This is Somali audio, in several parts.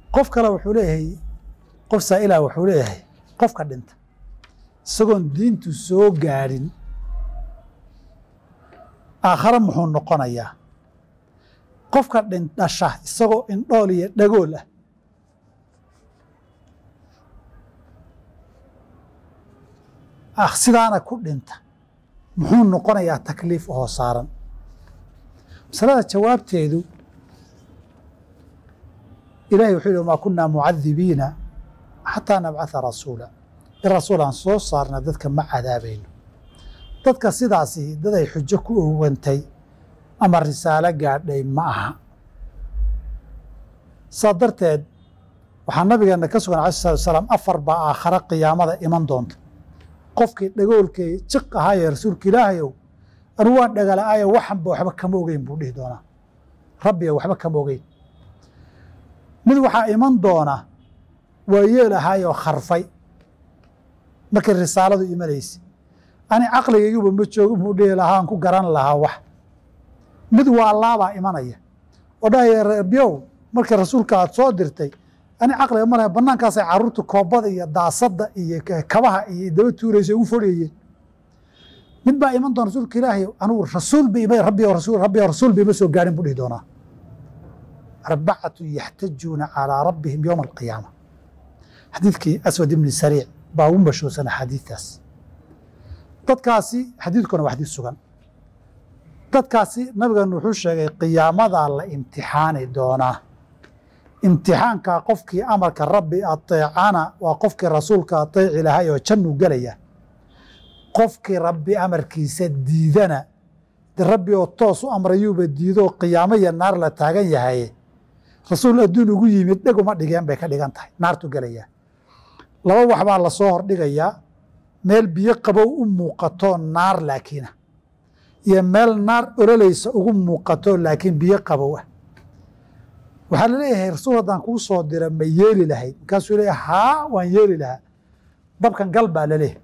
qof kale wuxuu leeyahay qof saa'ila wuxuu leeyahay qofka dhinta isagoon diintu soo gaadhin aakhare muxuu noqonayaa qofka dhin dhasha isagoo indhool iyo dhagool ah ah sidaana ku dhinta muxuu noqonayaa takliif oo saaran masalada jawaabteedu ilahay wuxuu yihi maa kunaa mucadibiina xataa nabcatha rasuula in rasuul aan soo saarna dadka ma cadaabayno dadka sidaasi dad ay xujo ku owantay ama risaalo gaadhay ma aha saa darteed waxaa nabigeena ka sugan alai salatu salaam afar baa aakhare qiyaamada iman doonta qofkii dhagoolkay jiq ahaaye rasuulka ilaahayow anu waan dhagala'aayo waxanba waxba kama ogeyn buu dhihi doonaa rabbiga waxba kama ogeyn mid waxaa iman doona waa yeel ahaayoo kharfay markii risaaladu imanaysa ani caqligayguba ma joogo buu dhihi lahaa aan ku garan lahaa wax mid waa laabaa imanaya oo dhahaya rabyow markii rasuulka aad soo dirtay ani caqliga ma laha banaankaasay carruurta koobada iyo daasadda iyo kabaha iyo daba tuuraysa ugu fodhayeen mid baa iman doona rasuulka ilaahay anugu rasuul ba ima rabbi rasul rabbi rasuul ba ima soo gaarin buu dhihi doonaa arbacatu yaxtajuuna calaa rabbihim yowma alqiyaama xadiidkii aswad ibni sariic baa ugu mashhuursan axaadiidtaas dadkaasi xadiidkuna waa xadiid sugan dadkaasi nabigan wuxuu sheegay qiyaamadaa la imtixaani doonaa imtixaankaa qofkii amarka rabbi ateecana waa qofkii rasuulka ateeci lahay oo jannuu gelaya qofkii rabbi amarkiisa diidana de rabbi oo toos u amrayuuba diidoo qiyaamo iyo naar la taagan yahay rasuul adduun ugu yimid dheguma dhigeen bay ka dhigan tahay naartu gelaya laba wax baa lasoo hordhigayaa meel biyo qabow u muuqato naar laakiina iyo meel naar ololaysa ugu muuqato laakiin biyo qabow ah waxaa laleeyahay rasuul haddaan kuu soo dira ma yeeli lahayd markaasuu leeyahay haa waan yeeli lahaa dabkan gal baa laleeyahay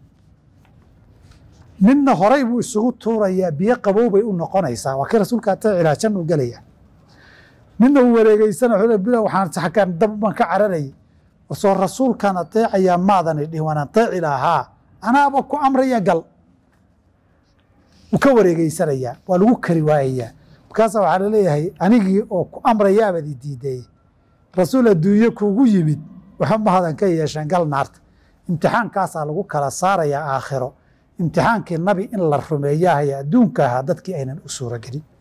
midna horay buu isugu tuurayaa biyo qabow bay u noqonaysaa waa kii rasuulka ateecilaa jan u gelaya midna uu wareegeysana bila waxaan saxkaan dab baan ka cararayay soo rasuulkaan ateecayaa maadani dhihin waan ateeci lahaa anaaba ku amraya gal wuu ka wareegeysanayaa waa lagu kari waayayaa markaasa waxaa laleeyahay anigii oo ku amrayaabadi diiday rasuul adduunye kuugu yimid waxa mahadan ka yeesheen gal naarta imtixaankaasaa lagu kala saarayaa aakhiro imtixaankii nabi in la rumeeyahaya adduunka ahaa dadkii aynan u suuro gelin